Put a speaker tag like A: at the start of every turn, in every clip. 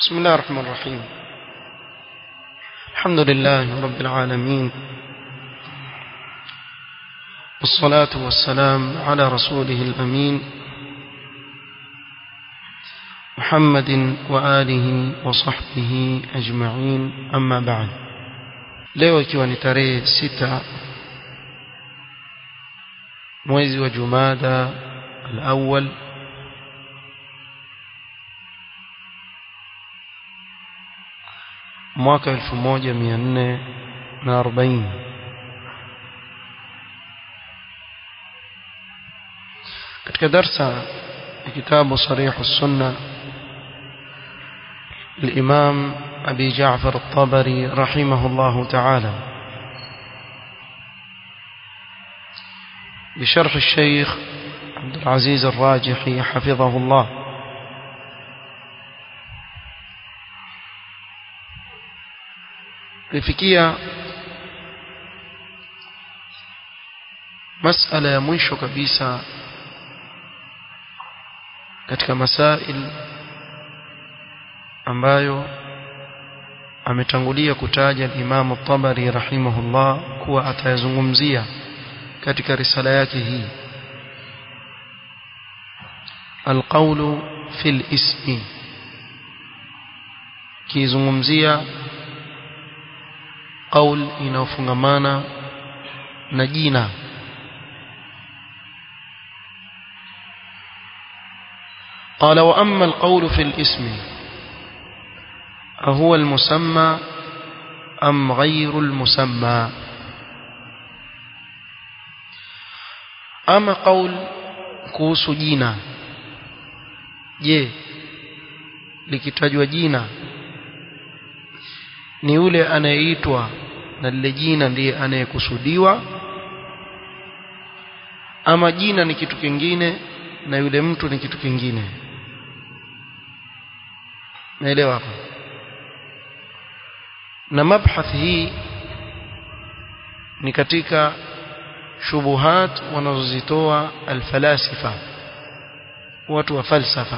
A: بسم الله الرحمن الرحيم الحمد لله رب العالمين والصلاة والسلام على رسوله الأمين محمد وآله وصحبه أجمعين أما بعد leo ikiwa ni tarehe sita mwezi wa jumada al-awwal mwaka 1440 katika darsa ya kitabu sarih as-sunna الإمام أبي جعفر الطبري رحمه الله تعالى بشرح الشيخ عبد العزيز الراجحي حفظه الله lifikia masala ya mwisho kabisa katika masail ambayo ametangulia kutaja Imam Tabari rahimahullah kuwa atayazungumzia katika risala yake hii alqawlu fil ismi kizungumzia qaul inayofungamana na jina قال وأما القول في الاسم أهو المسمى أم غير المسمى أما قول kuhusu jina je likitajwa jina ni yule anayeitwa na lile jina ndiye anayekusudiwa ama jina ni kitu kingine na yule mtu ni kitu kingine naelewa hapo na mabhath hii ni katika shubuhat wanazozitoa alfalasifa watu wa falsafa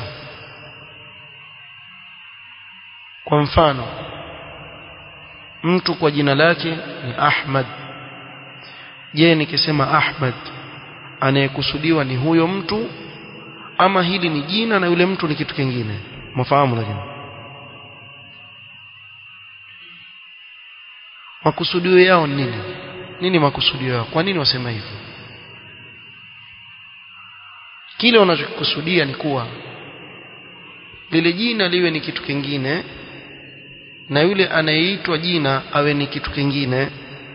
A: kwa mfano mtu kwa jina lake ni Ahmad je nikisema Ahmad anayekusudiwa ni huyo mtu ama hili ni jina na yule mtu ni kitu kingine mfahamu lakini makusudio yao ni nini nini makusudio yao kwa nini wasema hivyo kile wanachokusudia ni kuwa lile jina liwe ni kitu kingine na yule anayeitwa jina awe ni kitu kingine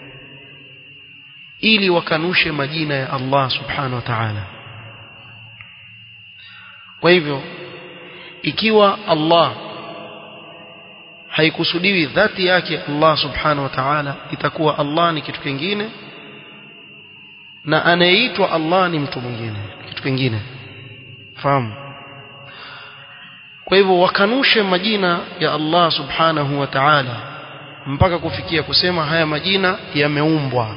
A: ili wakanushe majina ya Allah subhanahu wa ta'ala kwa hivyo ikiwa Allah haikusudiwi dhati yake Allah subhanahu wa ta'ala itakuwa Allah ni kitu kingine na anayeitwa Allah ni mtu mwingine kitu kingine fahamu kwa hivyo wakanushe majina ya Allah subhanahu wa ta'ala mpaka kufikia kusema haya majina yameumbwa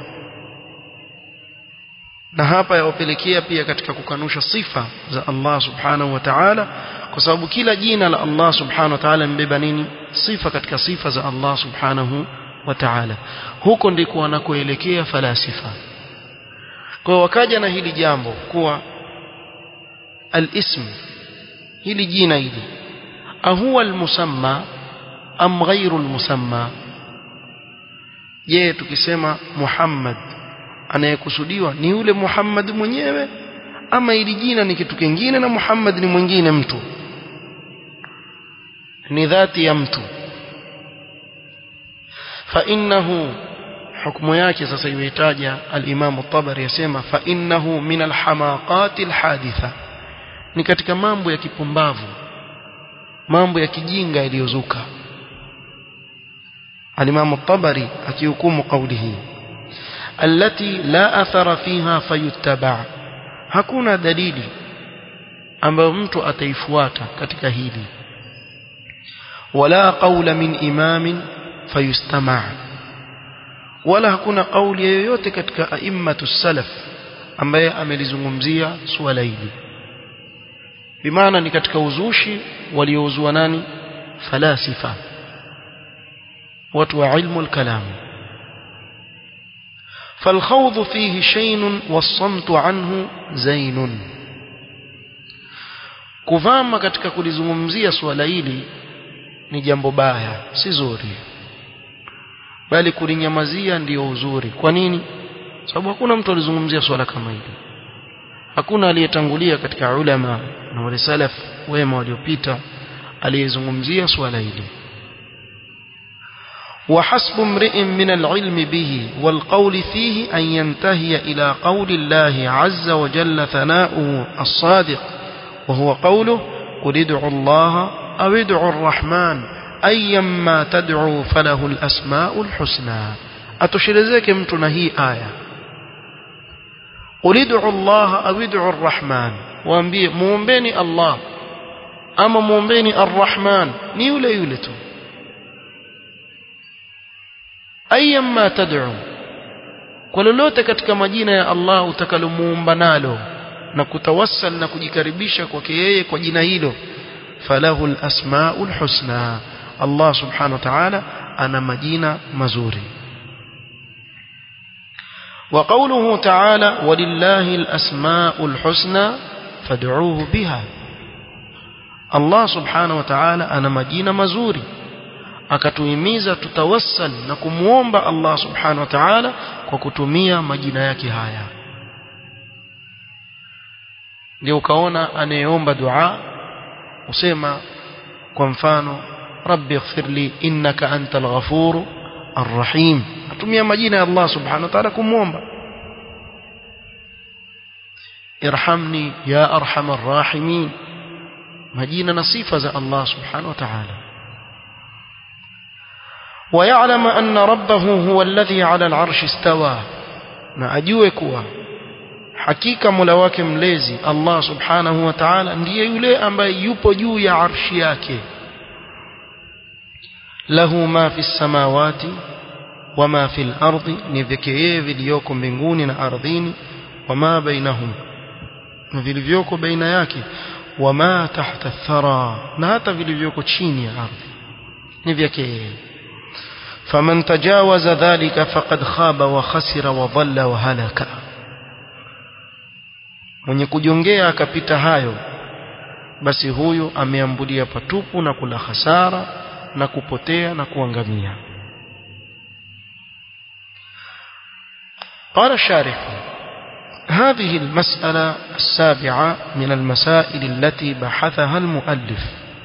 A: na hapa yawapelekea pia katika kukanusha sifa za Allah subhanahu wa ta'ala kwa sababu kila jina la Allah subhanahu wa ta'ala mbeba nini sifa katika sifa za Allah subhanahu wa ta'ala huko ndiko wanakoelekea falasifa kwa wakaja na hili jambo kuwa al-ism hili jina hili ahuwa al-musamma am ghayru al-musamma je tukisema Muhammad anayekusudiwa ni yule Muhammad mwenyewe ama ili jina ni kitu kingine na Muhammad ni mwingine mtu ni dhati ya mtu fa innahu hukumu yake sasa imeitaja al-Imam at-Tabari yasema fa innahu min al-hamaqati al-haditha ni katika mambo ya kipumbavu mambo ya kijinga yaliyozuka al-Imam at-Tabari akihukumu kauli hii التي لا أثر فيها فيتبع hakuna dalili ambayo mtu ataifuata katika hili wala qawla min imamin fayustama' wala hakuna kauli yoyote katika aimmatu salaf ambaye amelizungumzia suala hili bimaana ni katika uzushi waliouzua nani falasifa watu wa ilmu al-kalam فالخوض فيه شين والصمت عنه زين kuvama katika kulizungumzia swala hili ni jambo baya si zuri bali kulinyamazia ndiyo uzuri kwa nini sababu hakuna mtu alizungumzia swala kama hili hakuna aliyetangulia katika ulama na wale salaf wema waliopita aliyezungumzia swala hili وحسب امرئ من العلم به والقول فيه أن ينتهي إلى قول الله عز وجل ثناؤه الصادق وهو قوله قل ادعوا الله أو ادعوا الرحمن أيما تدعوا فله الأسماء الحسنى أتشرزيك متنا هي آية قل ادعوا الله أو ادعوا الرحمن وأنبيه مومبيني الله أما مومبيني الرحمن نيولي يولتو ayyamma tad'u kwa lolote katika majina ya Allah utakalomuomba nalo na kutawassal na kujikaribisha kwake yeye kwa jina hilo falahu alasmaul husna Allah subhanahu wa ta'ala ana majina mazuri وقوله تعالى ولله الأسماء الحسنى فادعوه بها الله سبحانه وتعالى أنا مجينا مزوري akatuhimiza tutawassal na kumuomba Allah subhanahu wa ta'ala kwa kutumia majina yake haya ndio ukaona anayeomba dua usema kwa mfano rabbi ighfirli innaka antal ghafur arrahim atumia majina ya Allah subhanahu wa ta'ala kumuomba irhamni ya arhamar rahimin majina na sifa za Allah subhanahu wa ta'ala ويعلم أن ربه هو الذي على العرش استوى na ajue kuwa hakika Mola wake mlezi Allah Subhanahu wa Ta'ala ndiye yule ambaye yupo juu ya arshi yake lahu ma fi samawati wa ma fi al-ardi ni vyake yeye vilivyoko mbinguni na ardhini wa ma bainahum na vilivyoko baina yake wa ma tahta thara na hata vilivyoko chini ya ardhi ni vyake yeye فمن تجاوز ذلك فقد خاب وخسر وضل وهلك mwenye kujongea akapita hayo basi huyu ameambulia patupu na kula hasara na kupotea na kuangamia قال الشارح هذه المسألة السابعة من المسائل التي بحثها المؤلف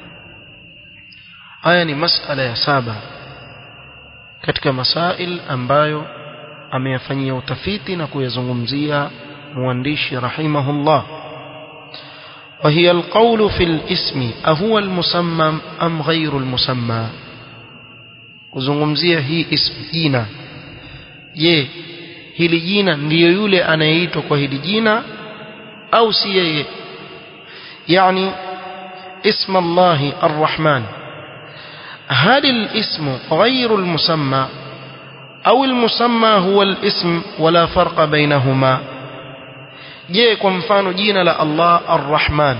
A: آية مسألة يا سابعة katika masail ambayo ameyafanyia utafiti na kuyazungumzia mwandishi rahimahullah وهي القول في الاسم أهو المسمى أم غير المسمى kuzungumzia hii ism jina je hili jina ndiyo yule anayeitwa kwa hili jina au si yeye yani ism Allah ar-Rahman هل الاسم غير المسمى أو المسمى هو الاسم ولا فرق بينهما je kwa mfano jina la Allah Ar-Rahman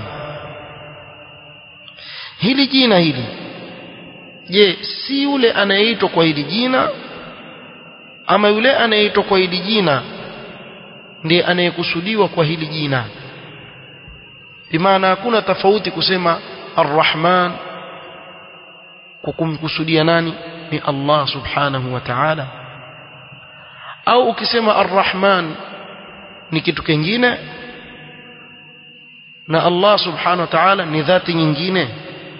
A: hili jina hili je si yule anayeitwa kwa hili jina ama yule anayeitwa kwa hili jina ndiye anayekusudiwa kwa hili jina bimaana hakuna tofauti kusema Ar-Rahman kwa kumkusudia nani ni Allah subhanahu wa ta'ala au ukisema Ar-Rahman ni kitu kingine na Allah subhanahu wa ta'ala ni dhati nyingine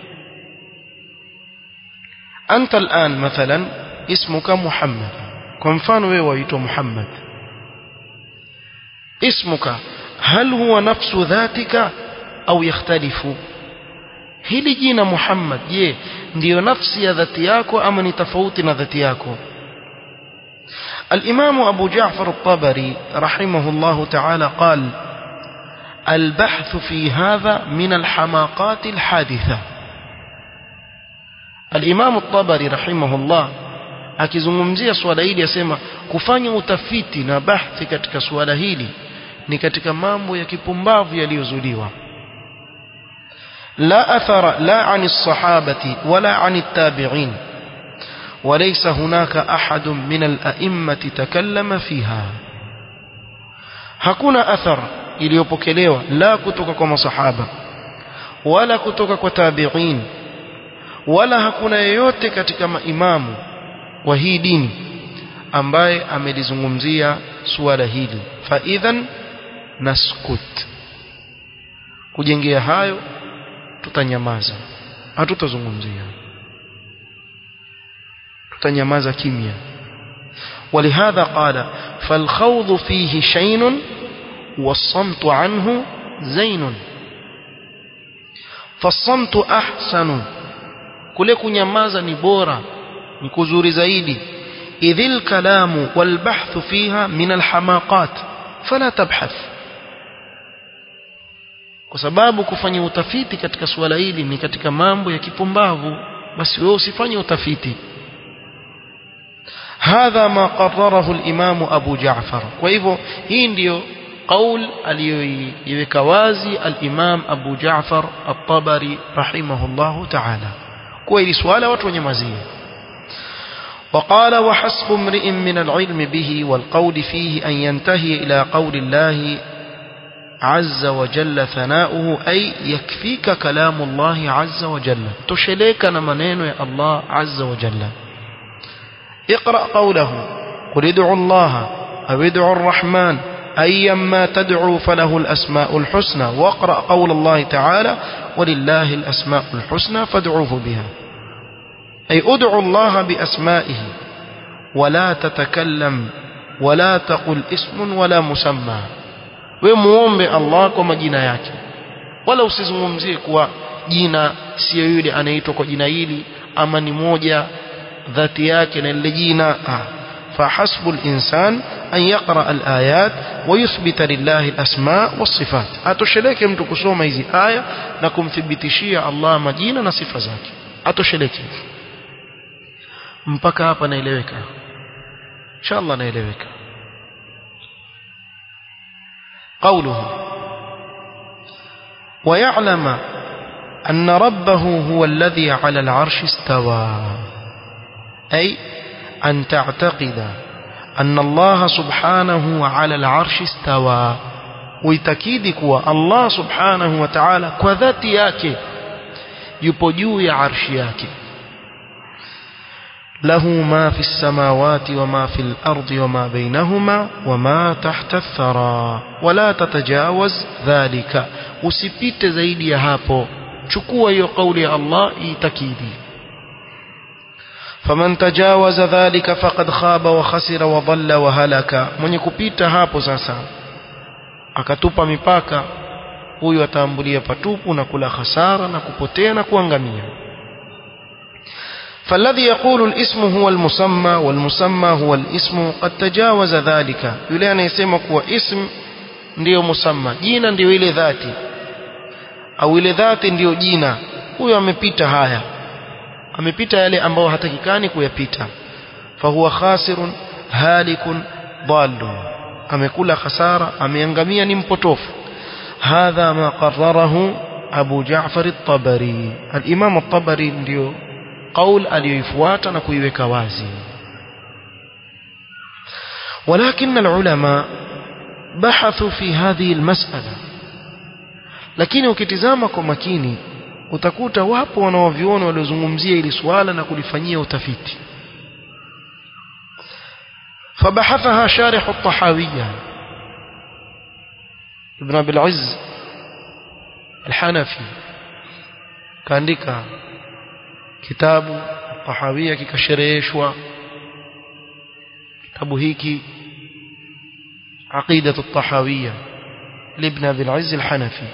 A: anta الآن مثلا اسمك محمد kwa mfano wewe waitwa Muhammad اسمك هل هو نفس ذاتك au yakhtalifu hili jina Muhammad je ndiyo nafsi ya dhati yako ama ni tofauti na dhati yako الإمام أبو جعفر الطبري رحمه الله تعالى قال البحث في هذا من الحماقات الحادثة الإمام الطبري رحمه الله akizungumzia swala hili asema kufanya utafiti na bahthi katika swala hili ni katika mambo ya kipumbavu yaliyozuliwa لا أثر لا عن الصحابة ولا عن التابعين وليس هناك أحد من الأئمة تكلم فيها hakuna athar iliyopokelewa la kutoka kwa masahaba wala kutoka kwa tabi'in wala hakuna yeyote katika maimamu wa hii dini ambaye amelizungumzia suala hili fa idhan naskut kujengea hayo tutanyamaza hatutazungumzia tutanyamaza kimya ولهذا قال فالخوض فيه شين والصمت عنه زين فالصمت أحسن kule kunyamaza ni bora ni kuzuri zaidi idhil kalamu wal bahthu fiha min al hamaqat fala tabhath kwa sababu kufanya utafiti katika suala hili ni katika mambo ya kipumbavu basi wewe usifanye utafiti hadha ma qarrarahu al-imam Abu Ja'far kwa hivyo hii ndiyo qaul aliyoiweka wazi al-imam Abu Ja'far at-Tabari rahimahullahu ta'ala kwa hili swala watu wanyamazie وقال وحسب امرئ من العلم به والقول فيه أن ينتهي إلى قول الله عز وجل ثناؤه أي يكفيك كلام الله عز وجل تشليك نمنين يا الله عز وجل اقرأ قوله قل ادعوا الله أو ادعوا الرحمن أيما تدعو فله الأسماء الحسنى واقرأ قول الله تعالى ولله الأسماء الحسنى فادعوه بها أي ادعوا الله بأسمائه ولا تتكلم ولا تقل اسم ولا مسمى وموombe Allah kwa majina yake wala usizungumzie kuwa jina sio yule anaitwa kwa jina hili ama ni moja dhati yake na lile jina فحسب الإنسان أن يقرأ الآيات ويثبت لله الأسماء والصفات أتشلك mtu kusoma hizi aya na kumthibitishia Allah majina na sifa zake atosheleke mpaka hapa naeleweka inshallah naeleweka قوله ويعلم أن ربه هو الذي على العرش استوى أي أن تعتقد أن الله سبحانه على العرش استوى ويتكيد كوا الله سبحانه وتعالى كذاتي yake yupo juu ya arshi yake له ما في السماوات وما في الأرض وما بينهما وما تحت الثرى ولا تتجاوز ذلك usipite zaidi ya hapo chukua hiyo kauli ya Allah itakidi faman tajawaza dhalika faqad khaba wa khasira wa dhalla wa halaka mwenye kupita hapo sasa akatupa mipaka huyu ataambulia patupu na kula hasara na kupotea na kuangamia فالذي يقول الاسم هو المسمى والمسمى هو الاسم قد تجاوز ذلك yule anayesema kuwa ism ndiyo musamma jina ndiyo ile dhati au ile dhati ndiyo jina huyo amepita haya amepita yale ambayo hatakikani kuyapita fahuwa khasirun halikun dhalun amekula khasara ameangamia ni mpotofu hadha ma qarrarahu abu ja'far at-tabari al-imam at-tabari ndio qaul aliyoifuata na kuiweka wazi ولكن العلماء بحثوا في هذه المسألة lakini ukitizama kwa makini utakuta wapo wanaoviona waliozungumzia ili swala na kulifanyia utafiti فبحثها شارح الطحاوية ابن أبي العز الحنفي كانديكا كتاب الطحاوية كشريشوا كتاب هيكي عقيدة الطحاوية لابن أبي العز الحنفي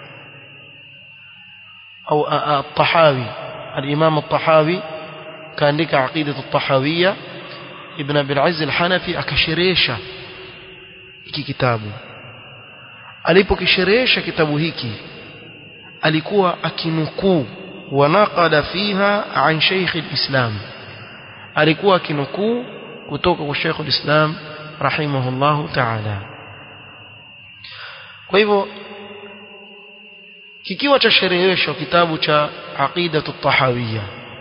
A: أو الطحاوي الإمام الطحاوي كان لك عقيدة الطحاوية ابن أبي العز الحنفي akasherehesha hiki kitabu alipokisherehesha kitabu hiki alikuwa akinukuu wanaqada fiha an Sheikh al-Islam alikuwa akinukuu kutoka kwa Sheikh al-Islam rahimahullahu ta'ala kwa hivyo kikiwa cha sherehesho kitabu cha aqidatu tahawiyya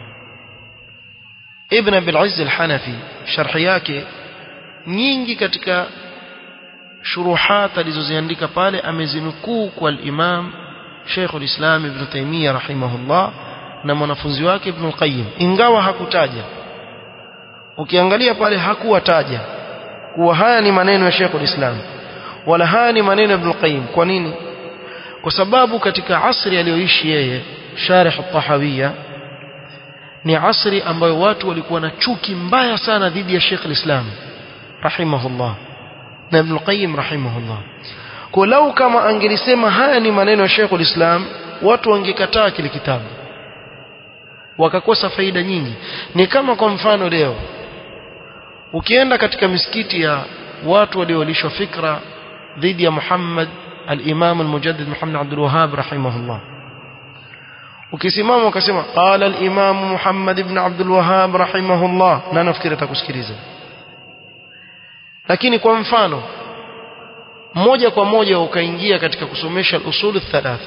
A: ibn abil izz al-hanafi sharhi yake nyingi katika shuruhat alizoziandika pale amezinukuu kwa al-imam Sheikh al-Islam Ibn Taymiyyah rahimahullah na mwanafunzi wake Ibn al-Qayyim ingawa hakutaja ukiangalia pale hakuwataja kuwa haya ni maneno ya Sheikh al-Islam wala haya ni maneno ya Ibn al-Qayyim kwa nini kwa sababu katika asri aliyoishi yeye Sharih al-Tahawiyya ni asri ambayo watu walikuwa na chuki mbaya sana dhidi ya Sheikh al-Islam rahimahullah na Ibn al-Qayyim rahimahullah kwa lau kama angelisema haya ni maneno ya Sheikh al-Islam watu wangekataa kile kitabu wakakosa faida nyingi ni kama kwa mfano leo ukienda katika misikiti ya watu waliolishwa fikra dhidi ya Muhammad al-Imam al-Mujaddid Muhammad Abdul Wahhab rahimahullah ukisimama ukasema qala al-Imam Muhammad ibn Abdul Wahhab rahimahullah na nafikiri atakusikiliza lakini kwa mfano moja kwa moja ukaingia katika kusomesha al-usul thalatha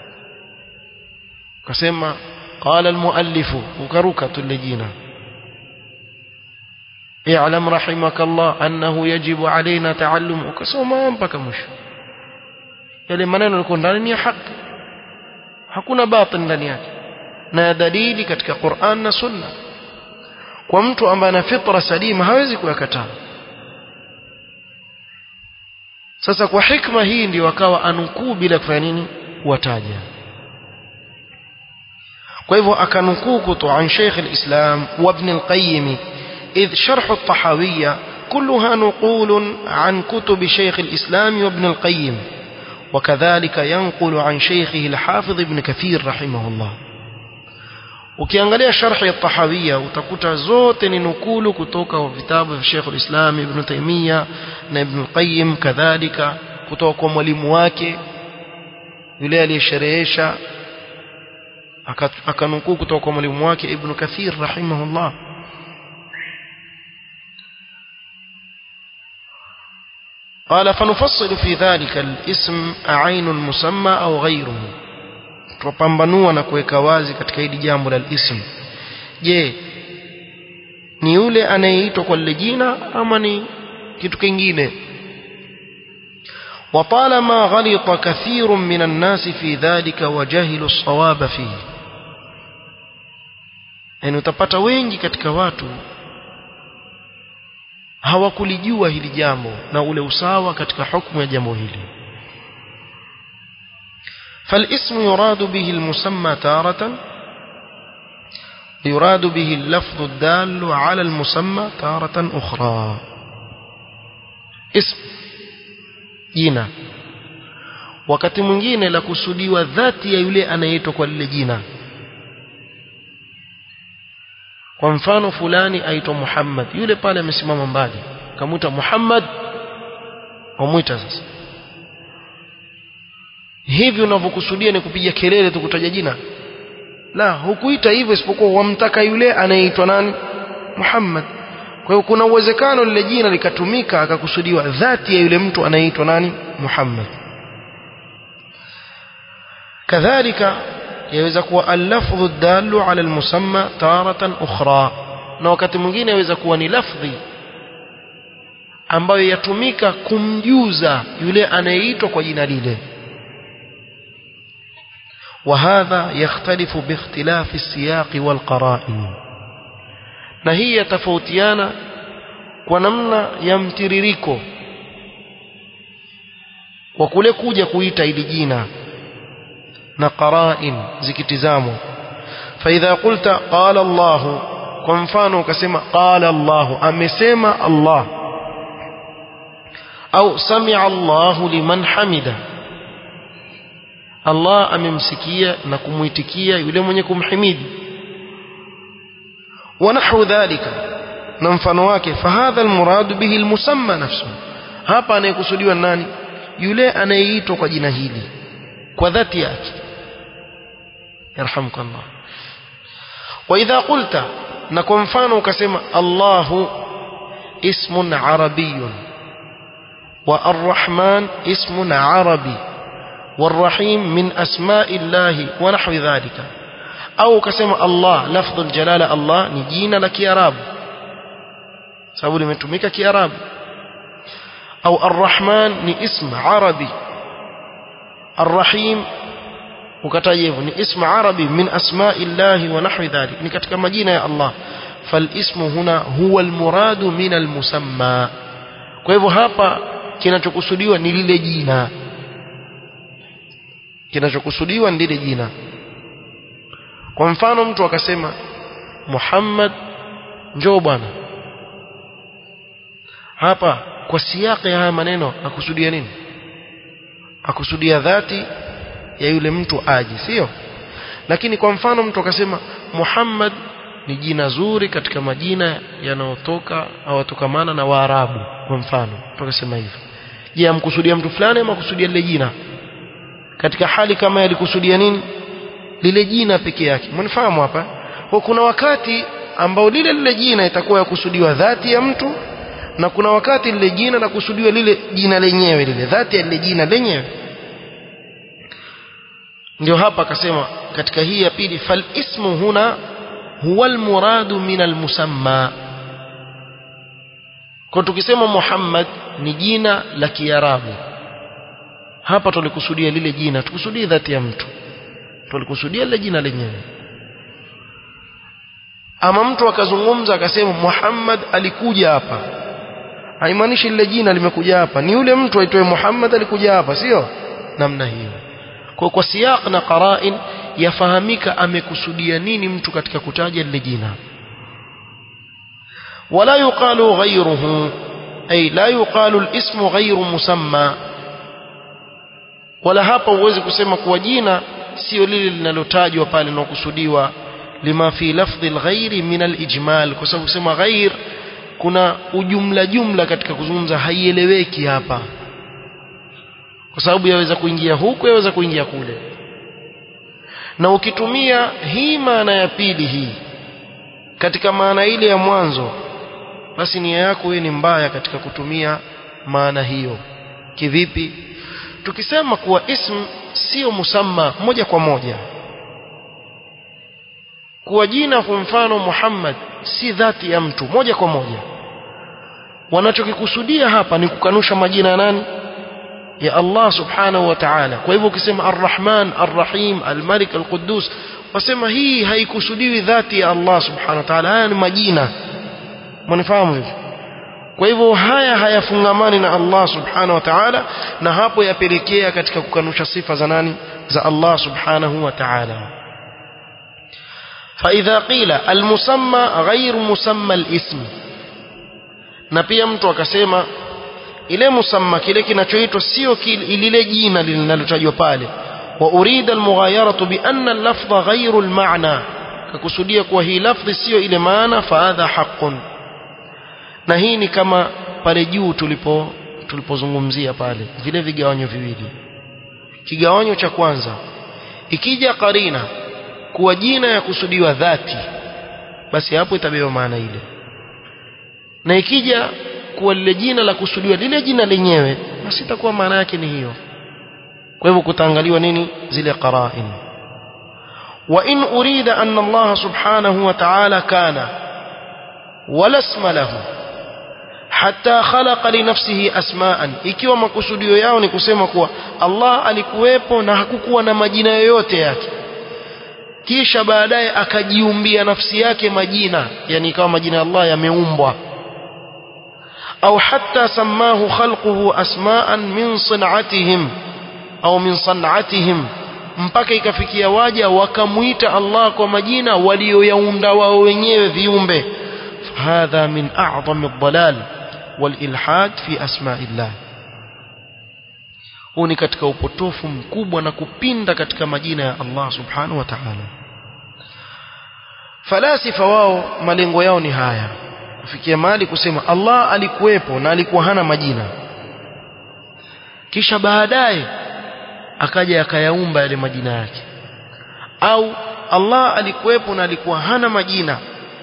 A: ukasema qala al-muallif ukaruka tulejina اعلم رحمك الله أنه يجب علينا تعلم ukasoma mpaka mwisho yale maneno yalikuwa ndani ni haki hakuna batil ndani yake na dalili katika Qur'an na Sunna kwa mtu ambaye ana fitra salima hawezi kuyakataa sasa kwa hikma hii ndio akawa anukuu bila kufanya nini kuwataja kwa hivyo akanukuu kutoka an Sheikh al-Islam wa Ibn al-Qayyim إذ شرح الطحاوية كلها نقول عن كتب شيخ الإسلام وابن القيم وكذلك ينقل عن شيخه الحافظ ابن كثير رحمه الله ukiangalia sharhi ya tahawia utakuta zote ni nukulu kutoka kwa vitabu vya Sheikh al-Islam Ibn Taymiyyah na Ibn al-Qayyim kadhalika kutoka kwa mwalimu wake yule aliyesherehesha akanukuu kutoka kwa mwalimu wake Ibn Kathir rahimahullah قال فنفصل في ذلك الاسم عين المسمى أو غيره tupambanua na kuweka wazi katika hili jambo la ism je ni yule anayeitwa kwa lile jina ama ni kitu kingine وطالما غلط كثير من الناس في ذلك وجهلوا الصواب فيه yani utapata wengi katika watu hawakulijua hili jambo na ule usawa katika hukumu ya jambo hili فالاسم يراد به المسمى تارة يراد به اللفظ الدال على المسمى تارة أخرى اسم jina wakati mwingine la kusudiwa dhati ya yule anayeitwa kwa lile jina kwa mfano fulani aitwa Muhammad yule pale amesimama mbali kamuita Muhammad wamwita sasa hivi unavyokusudia ni kupiga kelele tu kutaja jina la hukuita hivyo isipokuwa wamtaka yule anayeitwa nani Muhammad kwa hiyo kuna uwezekano lile jina likatumika akakusudiwa dhati ya yule mtu anayeitwa nani Muhammad kadhalika yaweza kuwa al-lafdhu dallu ala al-musamma taratan ukhra na wakati mwingine yaweza kuwa ni lafdhi ambayo yatumika kumjuza yule anayeitwa kwa jina lile وهذا يختلف باختلاف السياق والقرائن na hii yatofautiana kwa namna ya mtiririko kwa kule kuja kuita ili jina na qarain zikitizamwa فاذا قلت قال الله kwa mfano ukasema qala Allah amesema Allah au sami'a Allah liman hamida Allah amemsikia na kumuitikia yule mwenye kumhimidi ونحو ذلك na mfano wake fahadha almurad bihi almusamma nafsu hapa anayekusudiwa nani yule anayeitwa kwa jina hili kwa dhati yake yarhamukallah wa idha qulta na kwa mfano ukasema Allahu اسم عربي والرحمن اسم عربي والرحيم من أسماء الله ونحو ذلك أو كسم الله لفظ الجلالة الله نجينا لك يا رب sababu limetumika kiarabu au arrahman ni ism arabi arrahim ukataja hivyo ni ism arabi min asma'i llahi wa nahwi dhalik ni katika majina ya Allah falismu huna huwa almuradu min almusamma kwa hivyo hapa kinachokusudiwa ni lile jina kinachokusudiwa ni lile jina kwa mfano mtu akasema Muhammad njoo bwana hapa kwa siyaki ya haya maneno akusudia nini akusudia dhati ya yule mtu aje sio lakini kwa mfano mtu akasema Muhammad ni jina zuri katika majina yanayotoka au yatokamana na Waarabu kwa mfano mtu akasema hivyo je amkusudia mtu fulani ama kusudia lile jina katika hali kama yalikusudia nini lile jina peke yake mnifahamu hapa kwa kuna wakati ambao lile lile jina itakuwa yakusudiwa dhati ya mtu na kuna wakati lile jina la kusudiwa lile jina lenyewe lile dhati ya lile jina lenyewe ndio hapa akasema katika hii ya pili fal ismu huna huwa almuradu min almusamma kwa tukisema Muhammad ni jina la Kiarabu hapa tulikusudia lile jina tukusudie dhati ya mtu tulikusudia lile jina lenyewe ama mtu akazungumza akasema Muhammad alikuja hapa haimaanishi lile jina limekuja hapa ni yule mtu aitwaye Muhammad alikuja hapa sio namna hiyo kwa kwa siyaq na qara'in yafahamika amekusudia nini mtu katika kutaja lile jina wala yuqalu ghayruhu ay la yuqalu al-ismu ghayru musamma wala hapa uweze kusema kuwa jina sio lile linalotajwa pale linalokusudiwa lima fi lafdhi al-ghayri min al-ijmal kwa sababu kusema ghair kuna ujumla jumla katika kuzungumza haieleweki hapa kwa sababu yaweza kuingia huku yaweza kuingia kule na ukitumia hii maana ya pili hii katika maana ile ya mwanzo basi nia yako wewe ni mbaya katika kutumia maana hiyo kivipi tukisema kuwa ism sio musamma moja kwa moja kuwa jina kwa mfano Muhammad si dhati ya mtu moja kwa moja wanachokikusudia hapa ni kukanusha majina ya nani ya Allah subhanahu wa ta'ala kwa hivyo ukisema arrahman arrahim almalik alquddus wasema hii haikusudiwi dhati ya Allah subhanahu wa ta'ala haya ni majina mnifahamu hivyo kwa hivyo haya hayafungamani na Allah subhanahu wa ta'ala na hapo yapelekea katika kukanusha sifa za nani za Allah subhanahu wa ta'ala فإذا قيل المسمى غير مسمى الاسم na pia mtu akasema ile musamma kile kinachoitwa sio lile jina linalotajwa pale wa urida almughayaratu bi anna al-lafdha ghayru al-ma'na kakusudia kuwa hii lafdhi sio ile maana fa hadha haqqun na hii ni kama pale juu tulipo tulipozungumzia pale vile vigawanyo viwili kigawanyo cha kwanza ikija karina kuwa jina ya kusudiwa dhati basi hapo itabeba maana ile na ikija kuwa lile jina la kusudiwa lile jina lenyewe basi itakuwa maana yake ni hiyo kwa hivyo kutaangaliwa nini zile qara'in wa in urida anna Allah subhanahu wa ta'ala kana wala isma lahu hatta khalaqa li nafsihi asma'an ikiwa makusudio yao ni kusema kuwa Allah alikuwepo na hakukuwa na majina yoyote yake kisha baadaye akajiumbia nafsi yake majina yani ikawa majina ya Allah yameumbwa au hatta samahu khalquhu asma'an min san'atihim au min san'atihim mpaka ikafikia waja wakamuita Allah kwa majina walioyaunda wao wenyewe viumbe hadha min a'zami ad-dalal wal ilhad fi asma'illah huu ni katika upotofu mkubwa na kupinda katika majina ya Allah subhanahu wa ta'ala falasifa wao malengo yao ni haya kufikia mahali kusema Allah alikuwepo na alikuwa hana majina kisha baadaye akaja akayaumba yale majina yake au Allah alikuwepo na alikuwa hana majina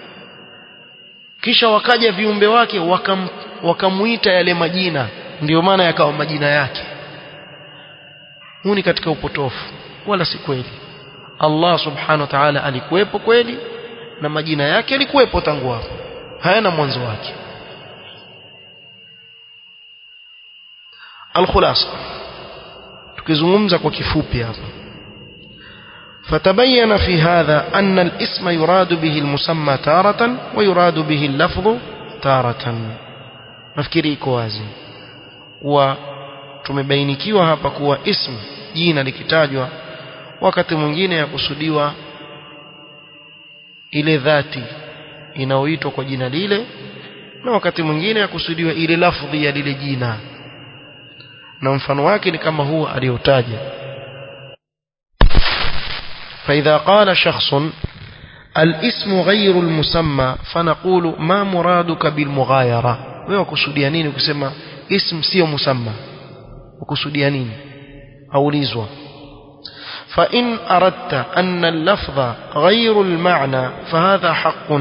A: kisha wakaja viumbe wake wakam, wakamuita yale majina ndiyo maana yakawa majina yake huu ni katika upotofu wala si kweli Allah subhanahu wa ta'ala alikuwepo kweli na majina yake yalikuwepo tangu hapo hayana mwanzo wake alkhulasa tukizungumza kwa kifupi hapa فتبين في هذا أن الاسم يراد به المسمى تارة ويراد به اللفظ تارة nafikiri iko wazi kuwa tumebainikiwa hapa kuwa ism jina likitajwa wakati mwingine yakusudiwa ile dhati inayoitwa kwa jina lile na wakati mwingine yakusudiwa ile lafdhi ya lile jina na mfano wake ni kama huo aliyotaja فإذا قال شخص الاسم غير المسمى فنقول ما مرادك بالمغايرة wewe kusudia nini kusema ism sio musamma ukusudia nini aulizwa فإن أردت أن اللفظ غير المعنى فهذا حق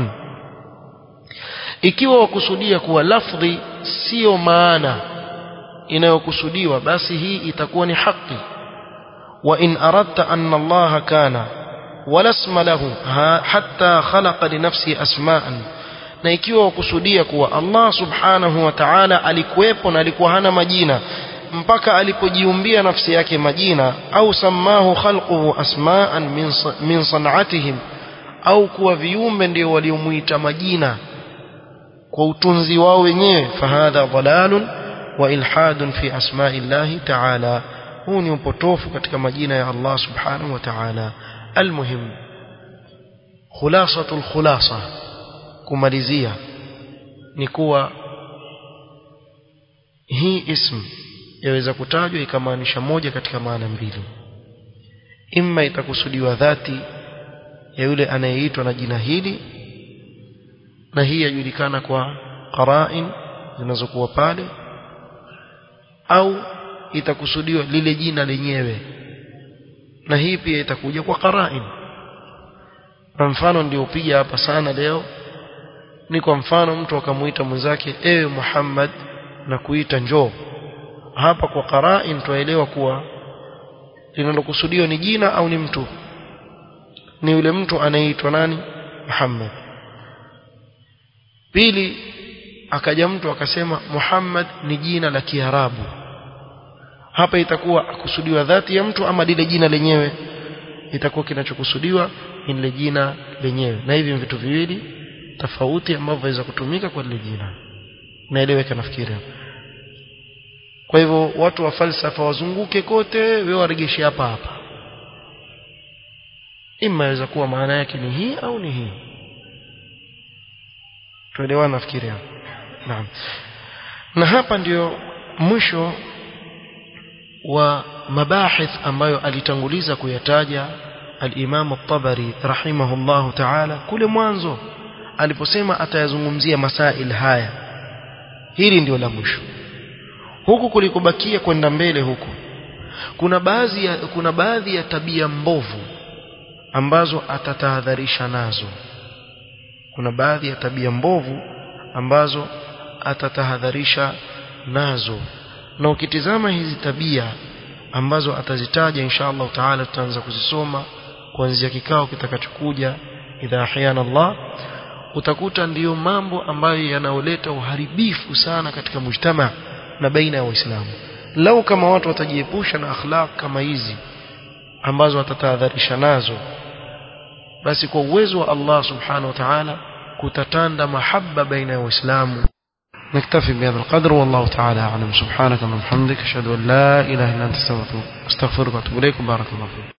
A: ikiwa wakusudia kuwa lafdhi sio maana inayokusudiwa basi hii itakuwa ni haki وإن أردت أن الله كان ولا اسم له حتى خلق لنفسه أسماء na ikiwa wakusudia kuwa Allah subhanahu wa ta'ala alikuwepo na alikuwa hana majina mpaka alipojiumbia nafsi yake majina au samahu khalquhu asma'an min min san'atihim au kuwa viumbe ndio waliomuita majina kwa utunzi wao wenyewe fahadha dhalalun wa ilhadun fi asma'illahi ta'ala huu ni upotofu katika majina ya Allah subhanahu wa ta'ala almuhim khulasatul khulasa kumalizia ni kuwa hii ism yaweza kutajwa ikamaanisha moja katika maana mbili imma itakusudiwa dhati ya yule anayeitwa na jina hili na hii yajulikana kwa qarain zinazokuwa pale au itakusudiwa lile jina lenyewe na hii pia itakuja kwa qarain kwa mfano ndio upiga hapa sana leo ni kwa mfano mtu akamuita mwenzake ewe Muhammad na kuita njoo hapa kwa qarain tuelewa kuwa linalokusudiwa ni jina au ni mtu ni yule mtu anayeitwa nani Muhammad pili akaja mtu akasema Muhammad ni jina la Kiarabu hapa itakuwa akusudiwa dhati ya mtu ama lile jina lenyewe itakuwa kinachokusudiwa ni lile jina lenyewe na hivi vitu viwili tofauti ambavyo waweza kutumika kwa lile jina naeleweka nafikiri kwa hivyo watu wa falsafa wazunguke kote wewe waregeshe hapa hapa ima inaweza kuwa maana yake ni hii au ni hii tuelewana nafikiri naam na hapa ndio mwisho wa mabahith ambayo alitanguliza kuyataja al-Imam at-Tabari rahimahullahu ta'ala kule mwanzo aliposema atayazungumzia masail haya hili ndio la mwisho huku kulikobakia kwenda mbele huku kuna baadhi ya kuna baadhi ya tabia mbovu ambazo atatahadharisha nazo kuna baadhi ya tabia mbovu ambazo atatahadharisha nazo na ukitizama hizi tabia ambazo atazitaja insha Allah taala tutaanza kuzisoma kuanzia kikao kitakachokuja idha ahyana Allah utakuta ndiyo mambo ambayo yanaoleta uharibifu sana katika mujtama na baina ya waislamu lau kama watu watajiepusha na akhlaq kama hizi ambazo watatahadharisha nazo basi kwa uwezo wa Allah subhanahu wa ta'ala kutatanda mahaba baina ya waislamu نكتفي بهذا القدر والله تعالى أعلم سبحانك اللهم وبحمدك أشهد أن لا إله إلا أنت استغفرك وأتوب إليك بارك الله فيك